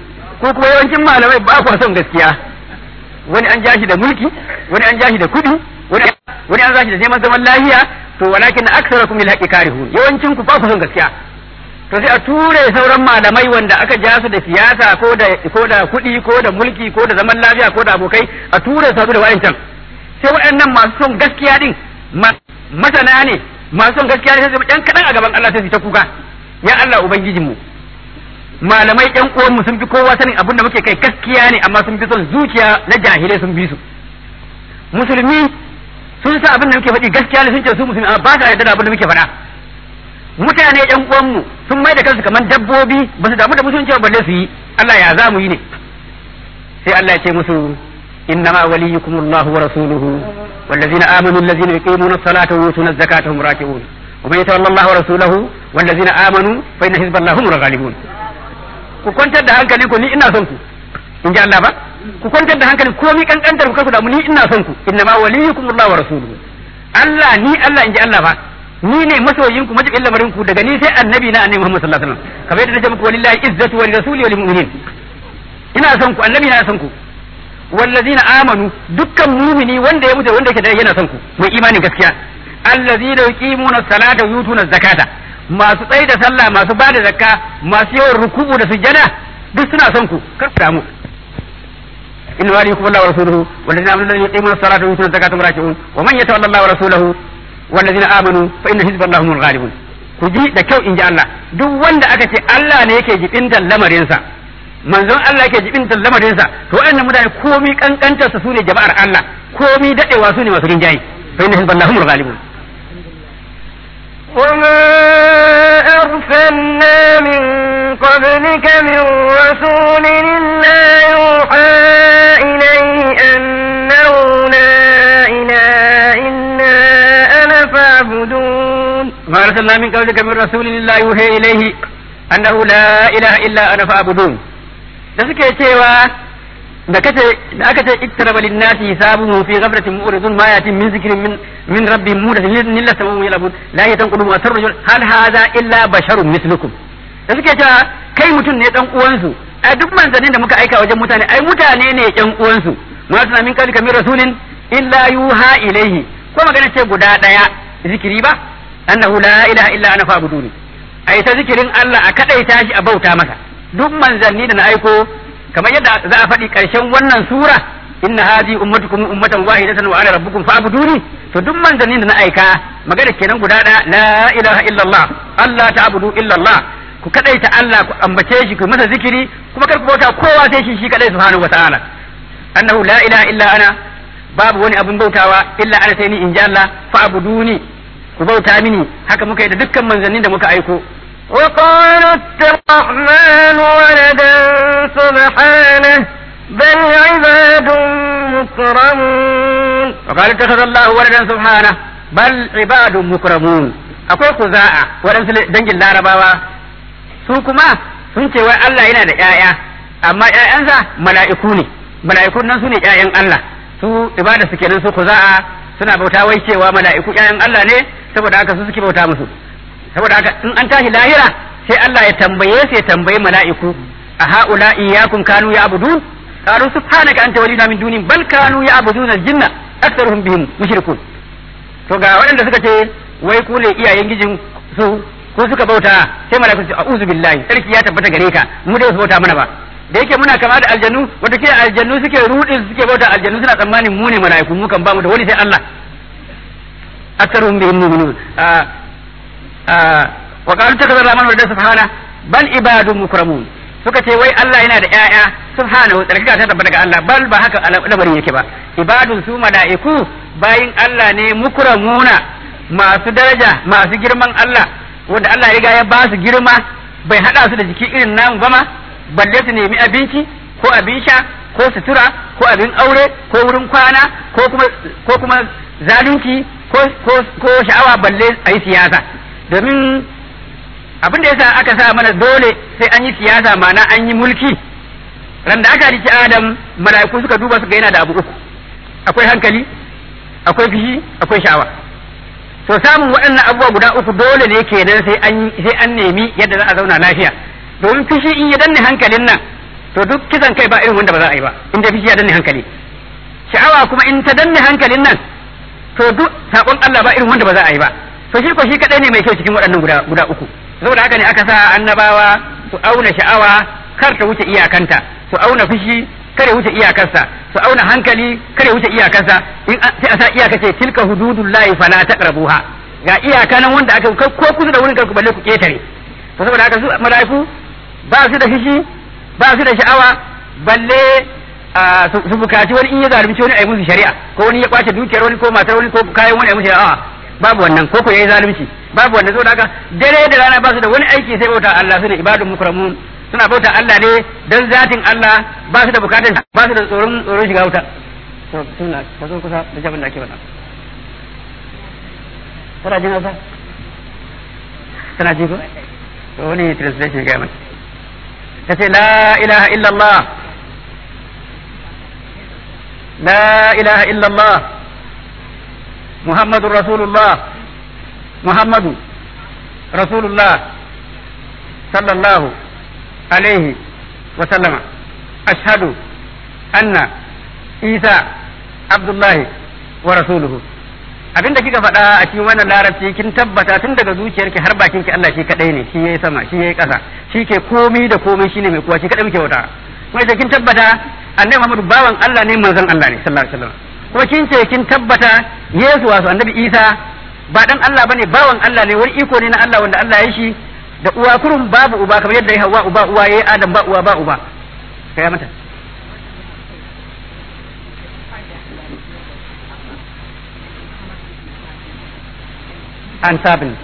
ko kuma yawancin malamai ba ku son gaskiya wani an jashi da mulki wani an jashi da kudi wani wani an jashi da neman zaman lafiya to walakin aksarakum lil haqqi karihun yawancin ku ba ku son gaskiya to sai a ture sauran malamai wanda aka ja su da siyasa ko da ko da kudi ko da mulki ko da zaman lafiya ko da abokai a ture su da wayancan sai waɗannan masu son gaskiya din masana ne masu son gaskiya ne sai su ɗan kaɗan a gaban Allah sai su ta kuka ya Allah ubangijinmu malamai ƴan uwanmu sun fi kowa sanin abin da muke kai gaskiya ne amma sun fi son zuciya na jahilai sun bi su musulmi sun sa abin da muke faɗi gaskiya ne sun ce su musulmi amma ba sa yarda da abin da muke faɗa mutane ƴan uwanmu sun mai da kansu kamar dabbobi ba su damu da musulunci ba balle su yi Allah ya za mu yi ne sai Allah ya ce musu innama waliyukum Allah wa rasuluhu والذين آمنوا الذين يقيمون الصلاة ويؤتون الزكاة هم راكعون ومن يتولى الله ورسوله والذين آمنوا فإن حزب الله هم الغالبون ku kwantar da hankali ku ni ina son ku in ji Allah ba ku kwantar da hankali komai kankantar ku da mu ni ina son ku inna ma waliyukum Allah wa rasuluhu Allah ni Allah in ji Allah ba ni ne masoyin ku majibin lamarin ku daga ni sai annabi na annabi Muhammad sallallahu alaihi wasallam kamar yadda nace muku walillahi izzatu wa lirasuli wa lilmu'minin ina son ku annabi na son ku wallazina amanu dukkan mumini wanda ya mutu wanda yake da yana son ku mai imanin gaskiya allazina yuqimuna salata wa yutuna zakata masu tsaye da sallah masu bada zakka masu yawan ruku'u da sujjada duk suna son ku kar ku damu in walikum Allah wa rasuluhu wallazina amanu yuqimuna salata wa yutuna zakata muraki'un wa man yatawalla Allah wa rasuluhu wallazina amanu fa inna hizballahi humul ghalibun ku ji da kyau in ji Allah duk wanda aka ce Allah ne yake jibintan lamarinsa manzon Allah yake jibintan lamarinsa to waɗannan mutane komi kankantar su ne jama'ar Allah komi dadewa su ne masu rinjaye fa inna hizballahi humul ghalibun وما أرسلنا من قبلك من رسول إلا يوحى إليه أنه لا إله إلا أنا فاعبدون ما أرسلنا من قبلك من رسول إلا يوحى إليه أنه لا إله إلا أنا فاعبدون da suke cewa da kace da aka ce iktaraba linnasi hisabuhum fi ghaflatin mu'ridun ma yatin min zikrin min min rabbihim mudathin illa samaa'un yalabun la yatanqulu wa tarjul hal hadha illa basharun mislukum da suke cewa kai mutum ne dan uwansu ai duk manzanin da muka aika wajen mutane ai mutane ne yan uwansu ma tana min kalika min rasulin illa yuha ilaihi ko magana ce guda daya zikiri ba annahu la ilaha illa ana fa'buduni ai ta zikirin Allah a kadaita shi a bauta masa duk manzanni da na aiko kamar yadda za a faɗi ƙarshen wannan sura inna hadi ummatukum ummatan wahidatan wa ana rabbukum fa'buduni to duk manzannin da na aika magana kenan guda ɗaya la ilaha illallah Allah ta'budu illallah ku kadaita Allah ku ambace shi ku masa zikiri kuma kar ku bauta kowa sai shi shi kadai subhanahu wa ta'ala annahu la ilaha illa ana babu wani abin bautawa illa ana sai ni in ji Allah fa'buduni ku bauta mini haka muka yi da dukkan manzannin da muka aiko وقالوا اتخذ الرحمن ولدا سبحانه بل عباد مكرمون وقال اتخذ الله ولدا سبحانه بل عباد مكرمون akwai kuza'a waɗansu dangin larabawa su kuma sun ce wai Allah yana da ƴaƴa amma ƴaƴansa mala'iku ne mala'ikun nan su ne ƴaƴan Allah su ibada su kenan su kuza'a suna bauta wai cewa mala'iku ƴaƴan Allah ne saboda haka su suke bauta musu saboda haka in an tashi lahira sai Allah ya tambaye su ya tambayi mala'iku a haula iyyakum kanu ya'budun qalu subhanaka anta waliyuna min duni bal kanu ya'buduna al-jinna aktharuhum bihim mushrikun to ga waɗanda suka ce wai ku ne iyayen gijin su ko suka bauta sai mala'iku su a'udhu billahi sarki ya tabbata gare ka mu dai su bauta mana ba da yake muna kama da aljannu wata kila aljannu suke rudin suke bauta aljannu suna tsammanin mu ne mala'iku mu kan ba mu da wani sai Allah aktharuhum bihim mu'minun wa qalu takaza rahman wa subhana bal ibadun mukramun suka ce wai Allah yana da ƴaƴa subhanahu tsarkaka ta tabbata ga Allah bal ba haka lamarin yake ba ibadun su mala'iku bayin Allah ne mukramuna masu daraja masu girman Allah wanda Allah ya riga ya ba su girma bai hada su da jiki irin namu ba ma balle su nemi abinci ko abin sha ko sutura ko abin aure ko wurin kwana ko kuma ko kuma zalunci ko ko sha'awa balle a yi siyasa domin abin da yasa aka sa mana dole sai an yi siyasa mana an yi mulki ran da aka riki adam mala'iku suka duba suka yana da abu uku akwai hankali akwai fishi akwai sha'awa to samun waɗannan abubuwa guda uku dole ne kenan sai an sai an nemi yadda za a zauna lafiya domin fishi in ya danne hankalin nan to duk kisan kai ba irin wanda ba za a yi ba in da fishi ya danne hankali sha'awa kuma in ta danne hankalin nan to duk sakon Allah ba irin wanda ba za a yi ba to shi ko shi kadai ne mai kyau cikin waɗannan guda guda uku saboda haka ne aka sa annabawa su auna sha'awa kar ta wuce iyakanta su auna fushi kare wuce iyakarsa su auna hankali kare wuce iyakarsa in sai a sa iyaka ce tilka hududullahi fala taqrabuha ga iyaka nan wanda aka ko kusa da wurin ku balle ku ketare to saboda haka su malaiku ba su da fushi ba su da sha'awa balle su bukaci wani in ya zalunci wani ayi musu shari'a ko wani ya kwace dukiyar wani ko matar wani ko kayan wani ayi musu shari'a babu wannan ko ko yayi zalunci babu wannan saboda haka dare da rana ba su da wani aiki sai bauta Allah su ne ibadun mukramun suna bauta Allah ne dan zatin Allah ba su da bukatun ba su da tsoron tsoron shiga wuta to suna ka zo kusa da jabin da ake faɗa kana jin hausa kana ji ko to wani translation ga mai ta ce la ilaha illallah la ilaha illallah muhammadur rasulullah muhammadu rasulullah sallallahu alaihi wa sallama ashhadu anna isa abdullahi wa rasuluhu abinda kika faɗa a cikin wannan larabci kin tabbata tun daga zuciyarki har bakinki Allah shi kadai ne shi yayi sama shi yayi ƙasa shi ke komai da komai shine mai kuwa shi kadai muke wata kuma sai kin tabbata annabi Muhammadu bawan Allah ne manzon Allah ne sallallahu alaihi wasallam kuma kin ce kin tabbata Yesu wasu annabi Isa ba dan Allah bane bawan Allah ne wani iko ne na Allah wanda Allah ya shi da uwa kurun babu uba kamar yadda ya hawa uba uwa yayi Adam ba uwa ba uba kai mata and seven.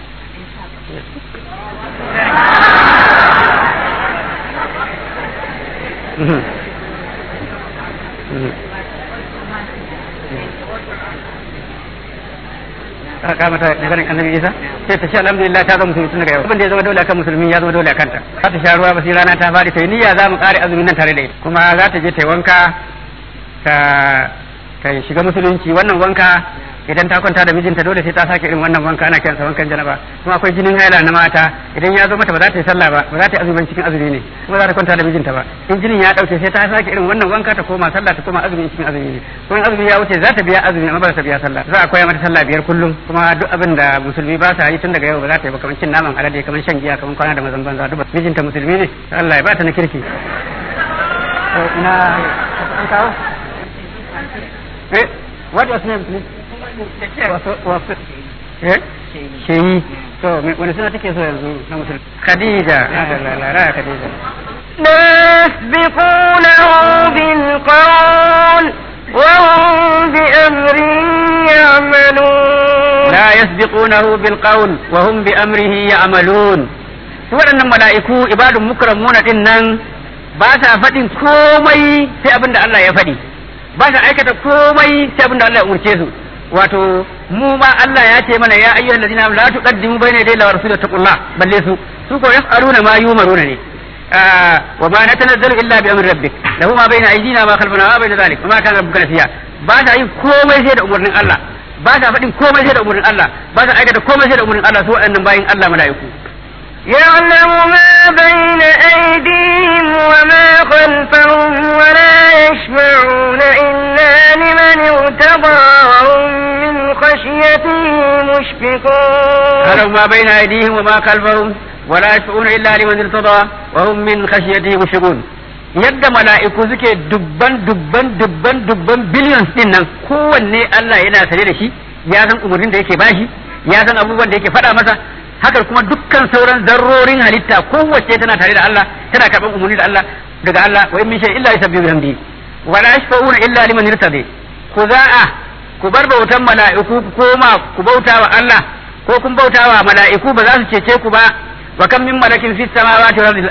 ka mata maganin annabi isa sai ta ce alhamdulillah ta zama musulmi tun daga yau abin da ya zama dole akan musulmi ya zama dole akan ta za ta sha ruwa ba sai rana ta fadi ta yi niyya za mu kare azumin nan tare da ita kuma za ta je ta yi wanka ta ta shiga musulunci wannan wanka idan ta kwanta da mijinta dole sai ta sake irin wannan wanka ana kiransa wankan janaba kuma akwai jinin haila na mata idan ya zo mata ba za ta yi sallah ba ba za ta yi azumin cikin azumi ne kuma za ta kwanta da mijinta ba in jinin ya dauke sai ta sake irin wannan wanka ta koma sallah ta koma azumin cikin azumi ne kuma azumi ya wuce za ta biya azumi amma ba za ta biya sallah za a koya mata sallah biyar kullum kuma duk abin da musulmi ba sa yi tun daga yau ba za ta yi ba kamar cin naman alade kamar shan giya kamar kwana da mazan banza duk mijinta musulmi ne Allah ya ba ta na kirki ina an kawo eh what was name please wasu eh sheyi to wani suna take so yanzu na musulmi khadija lalala khadija يسبقونه بالقول وهم بأمره يعملون لا يسبقونه بالقول وهم بأمره يعملون waɗannan mala'iku ibadun mukramuna din nan ba sa faɗin komai sai abin da Allah ya faɗi ba sa aikata komai sai abin da Allah ya umurce su wato mu ma Allah ya ce mana ya ayyuhal ladina la tuqaddimu bayna yaday Allahi wa rasulihi taqullah balle su su ko yaf'aluna ma yumaruna ne wa ma natanazzalu illa bi amri rabbik lahu ma bayna aydina ma khalfana wa bayna dhalik wa ma kana rabbuka nasiya ba sa yin komai sai da umurnin Allah ba sa faɗin komai sai da umurnin Allah ba sa aikata komai sai da umurnin Allah su waɗannan bayin Allah mala'iku يعلم ما بين أيديهم وما خلفهم ولا يشفعون إلا لمن ارتضى وهم من خشيته مشفقون يعلم ما بين أيديهم وما خلفهم ولا يشفعون إلا لمن ارتضى وهم من خشيته مشفقون yadda mala'iku suke dubban dubban dubban dubban billions din nan kowanne Allah yana sane da shi ya san umarnin da yake bashi ya san abubuwan da yake faɗa masa haka kuma dukkan sauran zarrorin halitta kowace tana tare da Allah tana karɓar umarni da Allah daga Allah wa in min shay'in illa yusabbihu bihamdihi wa la yashfa'una illa liman irtadi ku za'a ku bar bautan mala'iku ku koma ku bauta wa Allah ko kun bauta wa mala'iku ba za su cece ku ba wa kam min malakin fis samawati wal ardi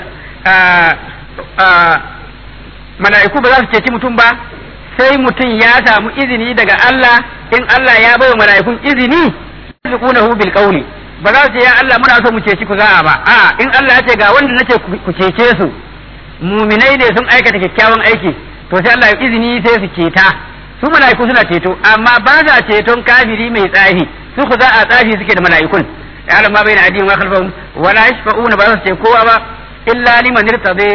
mala'iku ba za su ceci mutum ba sai mutum ya samu izini daga Allah in Allah ya bai wa mala'ikun izini yasbiqunahu bil qawli ba za su ce ya Allah muna so mu ceci ku za'a ba a in Allah ya ce ga wanda nace ku cece su muminai ne sun aikata kyakkyawan aiki to sai Allah ya izini sai su ceta su mala'iku suna ceto amma ba sa ceton kafiri mai tsafi su ku za'a tsafi suke da mala'ikun ya Allah ma baina adin wa khalfahum wala yashfa'una ba za su ce kowa ba illa liman irtabe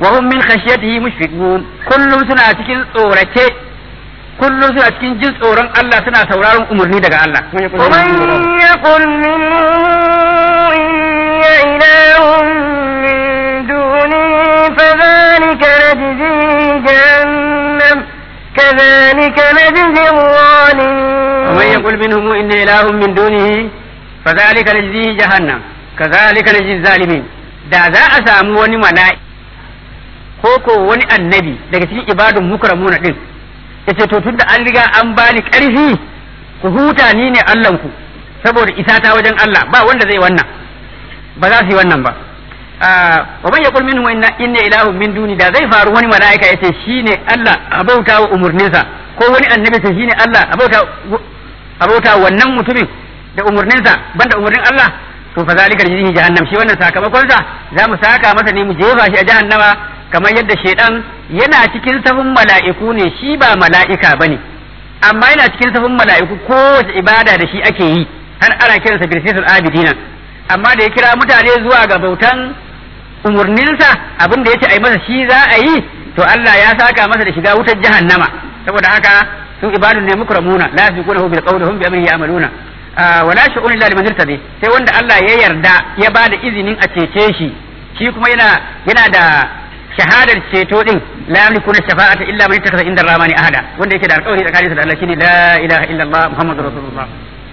wa hum min khashyatihi mushfiqun kullum suna cikin tsorace kullum suna cikin jin tsoron Allah suna sauraron umarni daga Allah ومن يقل منه إني إله من دونه فذلك نجزيه جهنم كذلك نجزي الظالمين ومن يقول منهم إني إله من دونه فذلك نجزيه جهنم كذلك نجزي الظالمين da za a samu wani mala'i ko ko wani annabi daga cikin ibadun mukramuna din yace to tunda an riga an bani ƙarfi ku huta ni ne Allahnku saboda isa ta wajen Allah ba wanda zai wannan ba za su yi wannan ba wa man yaqul minhu inna inna ilahun min duni da zai faru wani mala'ika yace shine Allah abauta wa umurninsa ko wani annabi ce shine Allah abauta abauta wannan mutumin da umurninsa banda umurnin Allah to fa zalika jihi jahannam shi wannan sakamakon sa za mu saka masa ne mu jefa shi a jahannama kamar yadda shedan yana cikin safin mala'iku ne shi ba mala'ika bane amma yana cikin safin mala'iku kowace ibada da shi ake yi har ana kiransa birsisul abidina amma da ya kira mutane zuwa ga bautan umurninsa abin da yace ai masa shi za a yi to Allah ya saka masa da shiga wutar jahannama saboda haka su ibadun ne mukramuna la yasbiqunahu bil qawli hum bi amrihi ya'maluna wala shu'un illa liman irtadi sai wanda Allah ya yarda ya ba da izinin a cece shi shi kuma yana yana da shahadar ceto din la yamliku shafa'ata illa man ittakhadha inda rahmani ahada wanda yake da alƙawari tsakaninsa da Allah shine la ilaha illa Allah muhammadur rasulullah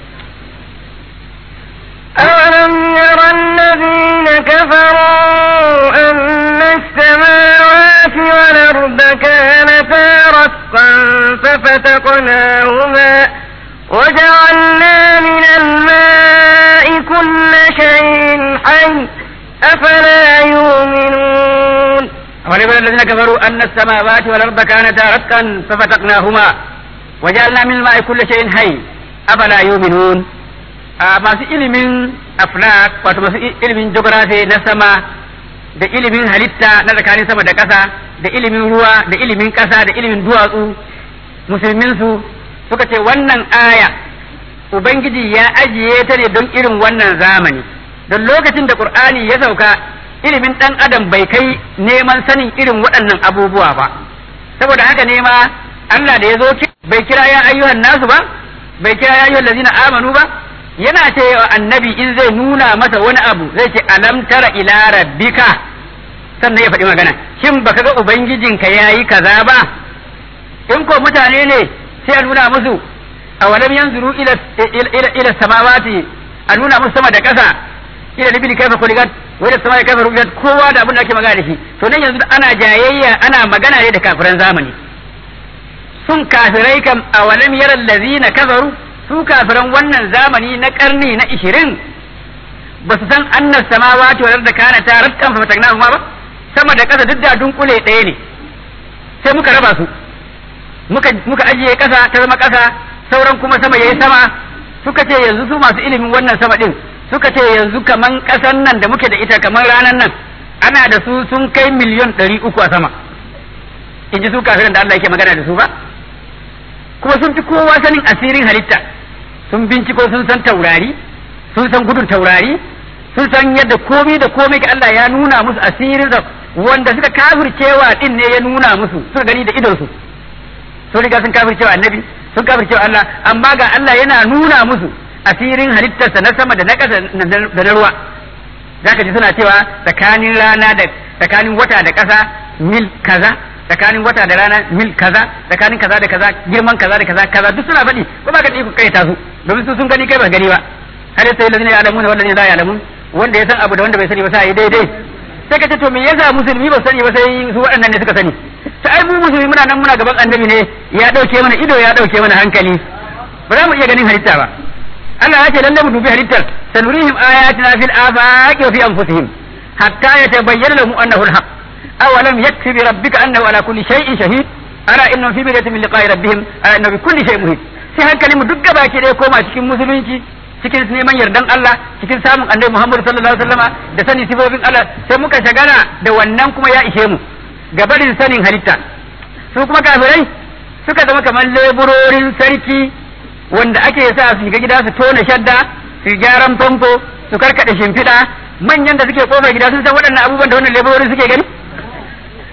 أولم ير الذين كفروا أن السماوات والأرض كانتا رتقا ففتقناهما وجعلنا من الماء كل شيء حي أفلا يؤمنون ولمن الذين كفروا أن السماوات والأرض كانتا رتقا ففتقناهما وجعلنا من الماء كل شيء حي أفلا يؤمنون masu ilimin aflak wato masu ilimin geography na sama da ilimin halitta na tsakanin sama da ƙasa da ilimin ruwa da ilimin ƙasa da ilimin duwatsu musulminsu suka ce wannan aya ubangiji ya ajiye ta ne don irin wannan zamani don lokacin da qur'ani ya sauka ilimin ɗan adam bai kai neman sanin irin waɗannan abubuwa ba saboda haka ne ma Allah da ya zo bai kira ya ayyuhan nasu ba bai kira ya ayyuhan lazina amanu ba yana ce wa annabi in zai nuna masa wani abu zai ce alam tara ila rabbika sannan ya faɗi magana shin baka ga ubangijinka yayi kaza ba in ko mutane ne sai a nuna musu a walam yanzuru ila ila ila samawati a nuna musu sama da ƙasa ila libili kaifa kuligat wa ila samai kaifa rubiat kowa da abin da ake magana da shi to nan yanzu ana jayayya ana magana ne da kafiran zamani sun kafirai kam a walam yara allazina kafaru su kafiran wannan zamani na karni na ishirin ba su san annas samawati wal arda kana tarattan fa fatagna ba sama da ƙasa duk da dunkule ɗaya ne sai muka raba su muka muka ajiye ƙasa ta zama ƙasa sauran kuma sama yayi sama suka ce yanzu su masu ilimin wannan sama din suka ce yanzu kaman ƙasan nan da muke da ita kaman ranan nan ana da su sun kai miliyon ɗari uku a sama in ji su kafiran da Allah yake magana da su ba kuma sun fi kowa sanin asirin halitta sun binciko sun san taurari sun san gudun taurari sun san yadda komai da komai ga Allah ya nuna musu asirin da wanda suka kafircewa din ne ya nuna musu suka gani da idonsu sun riga sun kafircewa annabi sun kafircewa Allah amma ga Allah yana nuna musu asirin halittarsa na sama da na ƙasa da na ruwa zaka ji suna cewa tsakanin rana da tsakanin wata da ƙasa mil kaza tsakanin wata da rana mil kaza tsakanin kaza da kaza girman kaza da kaza kaza duk suna faɗi ko ba ka ku kai ta su domin su sun gani kai ba gani ba har sai lazina ya alamu wanda ne la ya alamu wanda ya san abu da wanda bai sani ba sai daidai sai ka ce to me yasa musulmi ba sani ba sai su waɗannan ne suka sani ta ai mu musulmi muna nan muna gaban annabi ne ya dauke mana ido ya dauke mana hankali ba za mu iya ganin halitta ba Allah ya ce lalle mu dubi halittar sanurihim ayatina fil afaqi wa fi anfusihim hatta yatabayyana lahum annahu al-haq أولم يكفي بربك أنه على كل شيء شهيد ألا إنهم في مرية من لقاء ربهم ألا إنه بكل شيء مهيد sai hankali mu duk gaba ke dai koma cikin musulunci cikin neman yardan Allah cikin samun annabi Muhammad sallallahu alaihi wasallama da sanin sifofin Allah sai muka shagana da wannan kuma ya ishe mu gabarin sanin halitta su kuma kafirai suka zama kamar leburorin sarki wanda ake sa su shiga gida su tona shadda su gyaran famfo su karkada shimfiɗa manyan da suke kofar gida sun san waɗannan abubuwan da wannan leburorin suke gani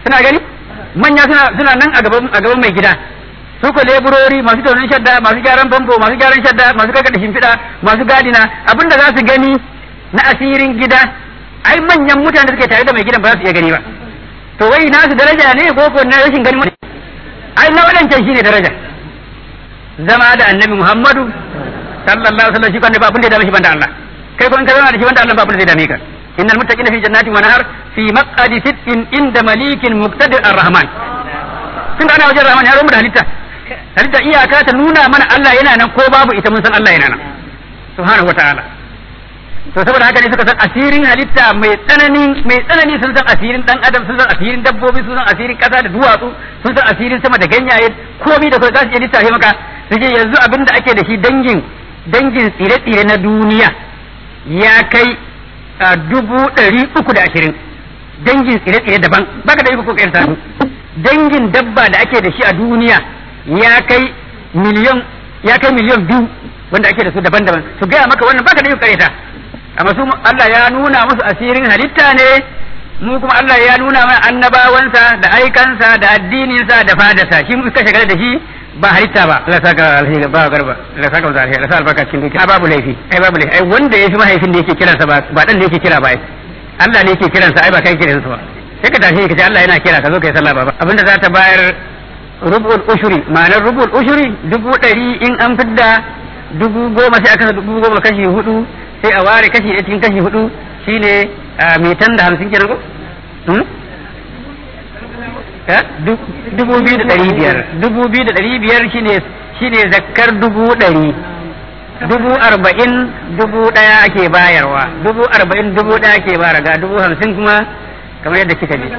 suna gani manya suna suna nan a gaban a gaban mai gida su ko leburori masu taunin shadda masu gyaran famfo masu gyaran shadda masu kakkaɗe shimfiɗa masu gadina abinda za su gani na asirin gida ai manyan mutane da suke tare da mai gidan ba za su iya gani ba to wai nasu daraja ne ko ko na rashin gani ai na wadancan shine daraja zama da annabi Muhammadu sallallahu alaihi wasallam shi kan ba abin da ya dame shi banda Allah kai ko in ka zauna da shi banda Allah ba abin da zai dame ka innal muttaqina fi jannatin wa nahar fi maq'adi sidqin inda malikin muqtadir ar-rahman tun da ana wajen rahman ya rumu da halitta halitta iyaka ta nuna mana Allah yana nan ko babu ita mun san Allah yana nan subhanahu wa ta'ala to saboda haka ne suka san asirin halitta mai tsanani mai tsanani sun san asirin dan adam sun san asirin dabbobi sun san asirin kasa da duwatsu sun san asirin sama da ganyaye komai da kai za su iya lissafe maka su ce yanzu abin da ake da shi dangin dangin tsire-tsire na duniya ya kai dubu ɗari uku da ashirin dangin tsire-tsire daban baka da iko ko ƙayar sanu dangin dabba da ake da shi a duniya ya kai miliyan ya kai miliyan biyu wanda ake da su daban-daban su gaya maka wannan baka da iko ƙaryata amma su Allah ya nuna musu asirin halitta ne mu kuma Allah ya nuna mana annabawansa da aikansa da addininsa da fadarsa shi muka shagala da shi ba halitta ba Allah saka alheri ba garba Allah saka alheri Allah saka albarka cikin dukiya babu laifi ai babu laifi ai wanda yafi mahaifin da yake kiransa ba ba dan da yake kira ba ai Allah ne yake kiransa ai ba kai kiransa ba sai ka tashi ka ce Allah yana kira ka zo kai sallah ba abinda za ta bayar rubul ushuri ma'anar rubul ushuri dubu ɗari in an fidda dubu goma sai aka dubu goma kashi hudu sai a ware kashi ɗaya cikin kashi hudu shine mitan da hamsin kenan ko dubu biyu da ɗari biyar dubu biyu da ɗari biyar shine shine zakkar dubu ɗari dubu arba'in dubu ɗaya ake bayarwa dubu arba'in dubu ɗaya ake bayarwa ga dubu hamsin kuma kamar yadda kika ji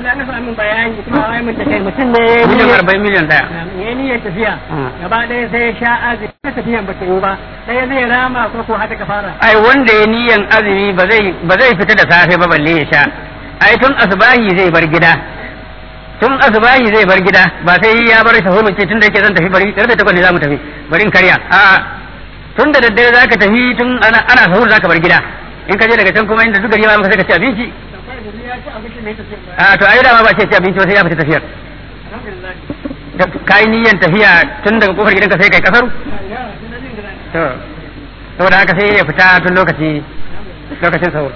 mutum ne ya miliyan arba'in miliyan ɗaya yi niyyar tafiya gaba ɗaya sai ya sha azumi ta tafiyan ba ta yi ba sai zai rama ko ko haka fara ai wanda ya niyan azumi ba zai ba zai fita da safe ba balle ya sha ai tun asbahi zai bar gida tun asbahi zai bar gida ba sai ya bar sahur ce tun da yake zan tafi bari karfe takwas ne za mu tafi bari in karya a tun da daddare zaka tafi tun ana ana sahur zaka bar gida in ka je daga can kuma inda duk gari ma maka sai ka ci abinci a to ai dama ba ce ci abinci ba sai ya fita tafiyar kai niyan tafiya tun daga kofar gidanka sai kai kasaru to saboda haka sai ya fita tun lokaci lokacin sahur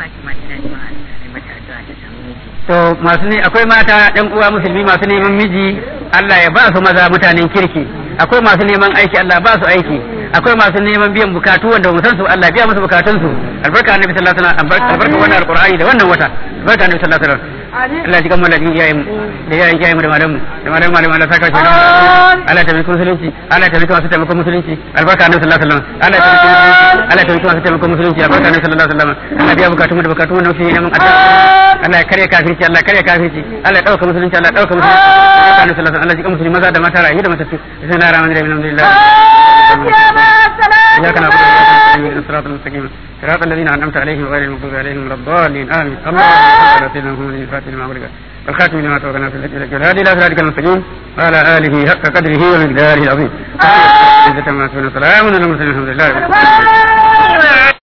to masu ne akwai mata ɗan uwa musulmi masu neman miji Allah ya ba su maza mutanen kirki akwai masu neman aiki Allah ba su aiki akwai masu neman biyan bukatu wanda mu san su Allah biya musu bukatun su albarka annabi sallallahu alaihi wasallam albarka wannan alqur'ani da wannan wata albarka annabi sallallahu alaihi wasallam Allah ya kammala din iyayen mu da iyayen iyayen mu da malamu da malamu malamu Allah saka shi Allah ta bikin musulunci Allah ta bikin masu taimakon musulunci albarka annabi sallallahu alaihi wasallam Allah ta bikin Allah ta bikin masu taimakon musulunci albarka annabi sallallahu alaihi wasallam Allah biya bukatun mu da bukatun mu na musulmi neman addu'a Allah ya karya kafirci Allah ya karya kafirci Allah ya dauka musulunci Allah ya dauka musulunci albarka annabi sallallahu alaihi wasallam Allah ya jika musulmi maza da mata rayu da matattu bismillahir rahmanir rahim alhamdulillah إياك نعبد وإياك نستعين اهدنا الصراط المستقيم صراط الذين أنعمت عليهم غير المغضوب عليهم ولا الضالين آمين اللهم صل على سيدنا محمد الفاتح لما أغلق والخاتم لما توقنا في الأجر والهادي إلى صراطك المستقيم وعلى آله حق قدره ومقداره العظيم. عزة ما سبحانه وتعالى وسلام على المرسلين الحمد لله رب العالمين